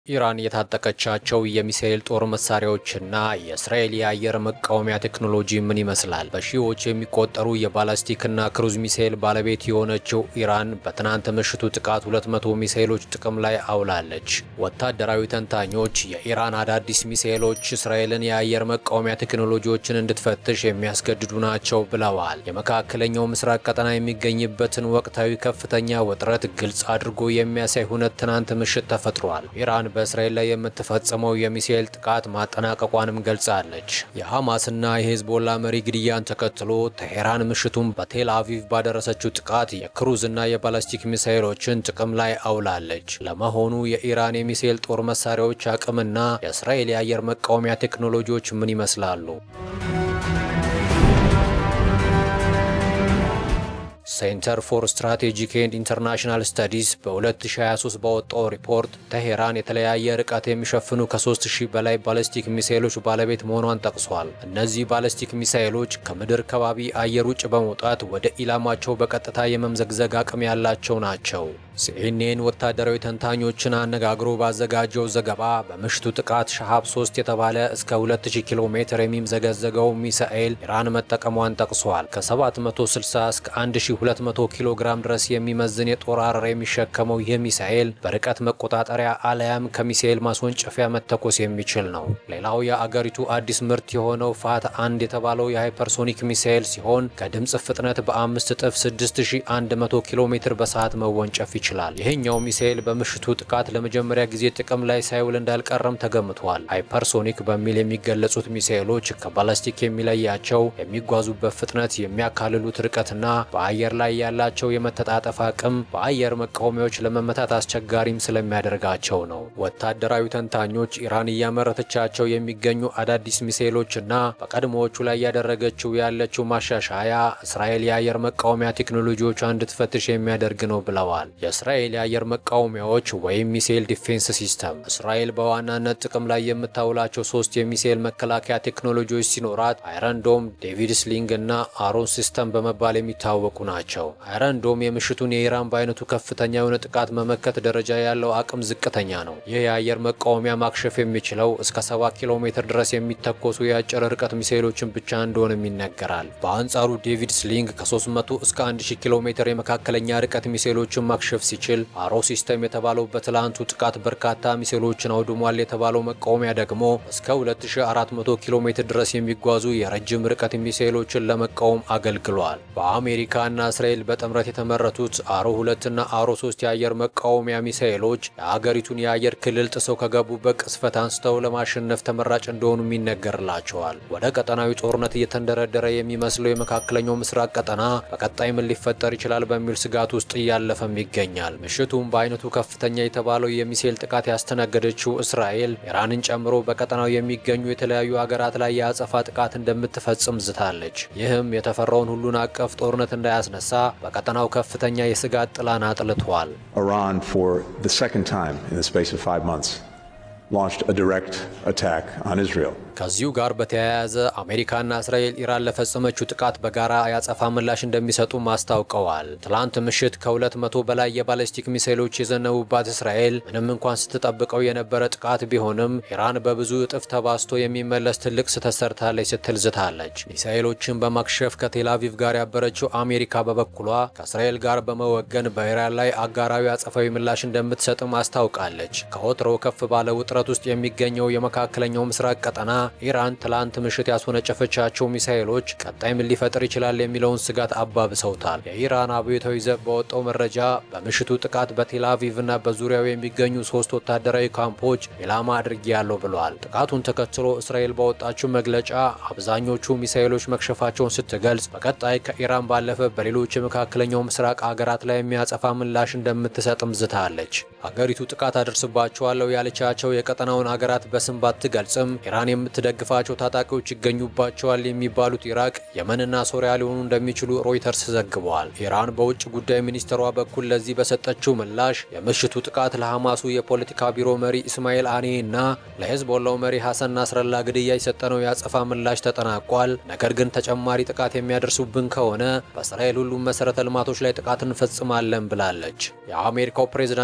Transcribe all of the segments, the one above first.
ኢራን የታጠቀቻቸው የሚሳኤል ጦር መሳሪያዎችና የእስራኤል የአየር መቃወሚያ ቴክኖሎጂ ምን ይመስላል? በሺዎች የሚቆጠሩ የባላስቲክና ክሩዝ ሚሳኤል ባለቤት የሆነችው ኢራን በትናንት ምሽቱ ጥቃት 200 ሚሳኤሎች ጥቅም ላይ አውላለች። ወታደራዊ ተንታኞች የኢራን አዳዲስ ሚሳኤሎች እስራኤልን የአየር መቃወሚያ ቴክኖሎጂዎችን እንድትፈትሽ የሚያስገድዱ ናቸው ብለዋል። የመካከለኛው ምስራቅ ቀጠና የሚገኝበትን ወቅታዊ ከፍተኛ ውጥረት ግልጽ አድርጎ የሚያሳይ ሁነት ትናንት ምሽት ተፈጥሯል። ኢራን በእስራኤል ላይ የምትፈጽመው የሚሳኤል ጥቃት ማጠናቀቋንም ገልጻለች። የሐማስና የሄዝቦላ መሪ ግድያን ተከትሎ ቴሄራን ምሽቱን በቴል አቪቭ ባደረሰችው ጥቃት የክሩዝና የባላስቲክ ሚሳኤሎችን ጥቅም ላይ አውላለች። ለመሆኑ የኢራን የሚሳኤል ጦር መሳሪያዎች አቅምና የእስራኤል የአየር መቃወሚያ ቴክኖሎጂዎች ምን ይመስላሉ? ሴንተር ፎር ስትራቴጂክ ኤንድ ኢንተርናሽናል ስተዲስ በ2023 ባወጣው ሪፖርት ቴሄራን የተለያየ ርቀት የሚሸፍኑ ከ3000 በላይ ባለስቲክ ሚሳኤሎች ባለቤት መሆኗን ጠቅሷል። እነዚህ ባለስቲክ ሚሳኤሎች ከምድር ከባቢ አየር ውጭ በመውጣት ወደ ኢላማቸው በቀጥታ የመምዘግዘግ አቅም ያላቸው ናቸው። ሲኤንኤን ወታደራዊ ተንታኞችን አነጋግሮ ባዘጋጀው ዘገባ በምሽቱ ጥቃት ሻሃብ 3 የተባለ እስከ 2000 ኪሎ ሜትር የሚምዘገዘገው ሚሳኤል ኢራን መጠቀሟን ጠቅሷል። ከ760 እስከ 1200 ኪሎ ግራም ድረስ የሚመዝን የጦር አረር የሚሸከመው ይህ ሚሳኤል በርቀት መቆጣጠሪያ አለያም ከሚሳኤል ማስወንጨፊያ መተኮስ የሚችል ነው። ሌላው የአገሪቱ አዲስ ምርት የሆነው ፋት አንድ የተባለው የሃይፐርሶኒክ ሚሳኤል ሲሆን ከድምፅ ፍጥነት በአምስት እጥፍ 6100 ኪሎ ሜትር በሰዓት መወንጨፍ ይችላል። ይህኛው ሚሳኤል በምሽቱ ጥቃት ለመጀመሪያ ጊዜ ጥቅም ላይ ሳይውል እንዳልቀረም ተገምቷል። ሃይፐርሶኒክ በሚል የሚገለጹት ሚሳኤሎች ከባላስቲክ የሚለያቸው የሚጓዙበት ፍጥነት፣ የሚያካልሉት ርቀትና በአየር ላይ ያላቸው የመተጣጠፍ አቅም በአየር መቃወሚያዎች ለመመታት አስቸጋሪም ስለሚያደርጋቸው ነው። ወታደራዊ ተንታኞች ኢራን እያመረተቻቸው የሚገኙ አዳዲስ ሚሳኤሎችና በቀድሞዎቹ ላይ ያደረገችው ያለችው ማሻሻያ እስራኤል የአየር መቃወሚያ ቴክኖሎጂዎቿ እንድትፈትሽ የሚያደርግ ነው ብለዋል። የእስራኤል የአየር መቃወሚያዎች ወይም ሚሳኤል ዲፌንስ ሲስተም እስራኤል በዋናነት ጥቅም ላይ የምታውላቸው ሶስት የሚሳኤል መከላከያ ቴክኖሎጂዎች ሲኖራት አይረንዶም፣ ዴቪድ ስሊንግ እና አሮን ሲስተም በመባል የሚታወቁ ናቸው። አይረንዶም የምሽቱን የኢራን በአይነቱ ከፍተኛ የሆነ ጥቃት መመከት ደረጃ ያለው አቅም ዝቅተኛ ነው። ይህ የአየር መቃወሚያ ማክሸፍ የሚችለው እስከ 7 ኪሎ ሜትር ድረስ የሚተኮሱ የአጭር ርቀት ሚሳኤሎችን ብቻ እንደሆነም ይነገራል። በአንጻሩ ዴቪድ ስሊንግ ከ300 እስከ 1000 ኪሎ ሜትር የመካከለኛ ርቀት ሚሳኤሎችን ማክሸፍ ሲችል አሮ ሲስተም የተባለው በትላንቱ ጥቃት በርካታ ሚሳኤሎችን አውድሟል የተባለው መቃወሚያ ደግሞ እስከ 2400 ኪሎ ሜትር ድረስ የሚጓዙ የረጅም ርቀት ሚሳኤሎችን ለመቃወም አገልግሏል። በአሜሪካና እስራኤል በጥምረት የተመረቱት አሮ 2 እና አሮ 3 የአየር መቃወሚያ ሚሳኤሎች የአገሪቱን የአየር ክልል ጥሰው ከገቡበት ቅስፈት አንስተው ለማሸነፍ ተመራጭ እንደሆኑም ይነገርላቸዋል። ወደ ቀጠናዊ ጦርነት እየተንደረደረ የሚመስለው የመካከለኛው ምስራቅ ቀጠና በቀጣይ ምን ሊፈጠር ይችላል በሚል ስጋት ውስጥ እያለፈም ይገኛል። ምሽቱም በአይነቱ ከፍተኛ የተባለው የሚሳኤል ጥቃት ያስተናገደችው እስራኤል ኢራንን ጨምሮ በቀጠናው የሚገኙ የተለያዩ ሀገራት ላይ የአጸፋ ጥቃት እንደምትፈጽም ዝታለች። ይህም የተፈራውን ሁሉን አቀፍ ጦርነት እንዳያስነሳ በቀጠናው ከፍተኛ የስጋት ጥላን አጥልቷል። Iran, for the second time in the space of five months, launched a direct attack on Israel. ከዚሁ ጋር በተያያዘ አሜሪካና እስራኤል ኢራን ለፈጸመችው ጥቃት በጋራ ያጸፋ ምላሽ እንደሚሰጡም አስታውቀዋል። ትላንት ምሽት ከሁለት መቶ በላይ የባለስቲክ ሚሳይሎች የዘነቡባት እስራኤል ምንም እንኳን ስትጠብቀው የነበረ ጥቃት ቢሆንም ኢራን በብዙ እጥፍ ተባስቶ የሚመለስ ትልቅ ስህተት ሰርታለች ስትል ዝታለች። ሚሳይሎችን በማክሸፍ ከቴልአቪቭ ጋር ያበረችው አሜሪካ በበኩሏ ከእስራኤል ጋር በመወገን በኢራን ላይ አጋራዊ አጸፋዊ ምላሽ እንደምትሰጥም አስታውቃለች። ከወትሮ ከፍ ባለ ውጥረት ውስጥ የሚገኘው የመካከለኛው ምስራቅ ቀጠና ኢራን ትላንት ምሽት ያስወነጨፈቻቸው ሚሳኤሎች ቀጣይ ምን ሊፈጥር ይችላል የሚለውን ስጋት አባብሰውታል። የኢራን አብዮታዊ ዘብ በወጣው መረጃ በምሽቱ ጥቃት በቴልአቪቭ እና በዙሪያው የሚገኙ ሶስት ወታደራዊ ካምፖች ኢላማ አድርጌያለሁ ብለዋል። ጥቃቱን ተከትሎ እስራኤል ባወጣችው መግለጫ አብዛኞቹ ሚሳኤሎች መክሸፋቸውን ስትገልጽ በቀጣይ ከኢራን ባለፈ በሌሎች የመካከለኛው ምስራቅ ሀገራት ላይ የሚያጸፋ ምላሽ እንደምትሰጥም ዝታለች። ሀገሪቱ ጥቃት አደርስባቸዋለሁ ያለቻቸው የቀጠናውን ሀገራት በስም ባትገልጽም ኢራን የምትደግፋቸው ታጣቂዎች ይገኙባቸዋል የሚባሉት ኢራቅ፣ የመንና ሶሪያ ሊሆኑ እንደሚችሉ ሮይተርስ ዘግበዋል። ኢራን በውጭ ጉዳይ ሚኒስትሯ በኩል ለዚህ በሰጠችው ምላሽ የምሽቱ ጥቃት ለሐማሱ የፖለቲካ ቢሮ መሪ ኢስማኤል አኔ እና ለሄዝቦላው መሪ ሐሰን ናስረላ ግድያ የሰጠነው የአጸፋ ምላሽ ተጠናቋል። ነገር ግን ተጨማሪ ጥቃት የሚያደርሱብን ከሆነ በእስራኤል ሁሉም መሰረተ ልማቶች ላይ ጥቃት እንፈጽማለን ብላለች። የአሜሪካው ፕሬዝዳንት ጆ ባይደን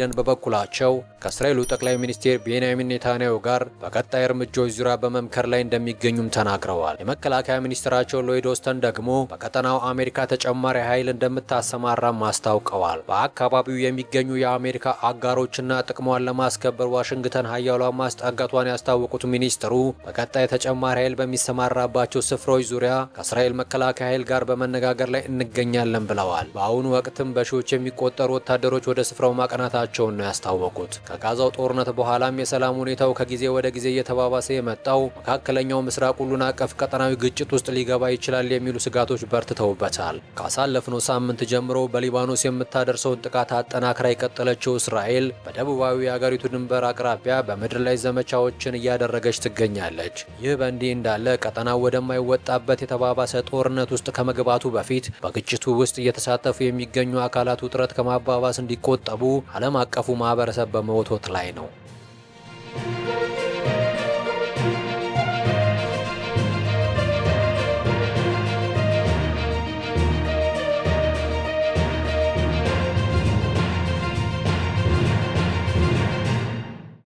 ባይደን በበኩላቸው ከእስራኤሉ ጠቅላይ ሚኒስቴር ቤንያሚን ኔታንያሁ ጋር በቀጣይ እርምጃዎች ዙሪያ በመምከር ላይ እንደሚገኙም ተናግረዋል። የመከላከያ ሚኒስትራቸው ሎይድ ኦስተን ደግሞ በቀጠናው አሜሪካ ተጨማሪ ኃይል እንደምታሰማራም አስታውቀዋል። በአካባቢው የሚገኙ የአሜሪካ አጋሮችና ጥቅሟን ለማስከበር ዋሽንግተን ሀያሏን ማስጠጋቷን ያስታወቁት ሚኒስትሩ በቀጣይ ተጨማሪ ኃይል በሚሰማራባቸው ስፍራዎች ዙሪያ ከእስራኤል መከላከያ ኃይል ጋር በመነጋገር ላይ እንገኛለን ብለዋል። በአሁኑ ወቅትም በሺዎች የሚቆጠሩ ወታደሮች ወደ ስፍራው ማቅናታቸውን ነው ያስታወቁት። ከጋዛው ጦርነት በኋላም የሰላም ሁኔታው ከጊዜ ወደ ጊዜ እየተባባሰ የመጣው መካከለኛው ምስራቅ ሁሉን አቀፍ ቀጠናዊ ግጭት ውስጥ ሊገባ ይችላል የሚሉ ስጋቶች በርትተውበታል። ካሳለፍነው ሳምንት ጀምሮ በሊባኖስ የምታደርሰውን ጥቃት አጠናክራ የቀጠለችው እስራኤል በደቡባዊ የአገሪቱ ድንበር አቅራቢያ በምድር ላይ ዘመቻዎችን እያደረገች ትገኛለች። ይህ በእንዲህ እንዳለ ቀጠናው ወደማይወጣበት የተባባሰ ጦርነት ውስጥ ከመግባቱ በፊት በግጭቱ ውስጥ እየተሳተፉ የሚገኙ አካላት ውጥረት ከማባባስ እንዲቆጠቡ ዓለም አቀፉ ማህበረሰብ በመወትወት ላይ ነው።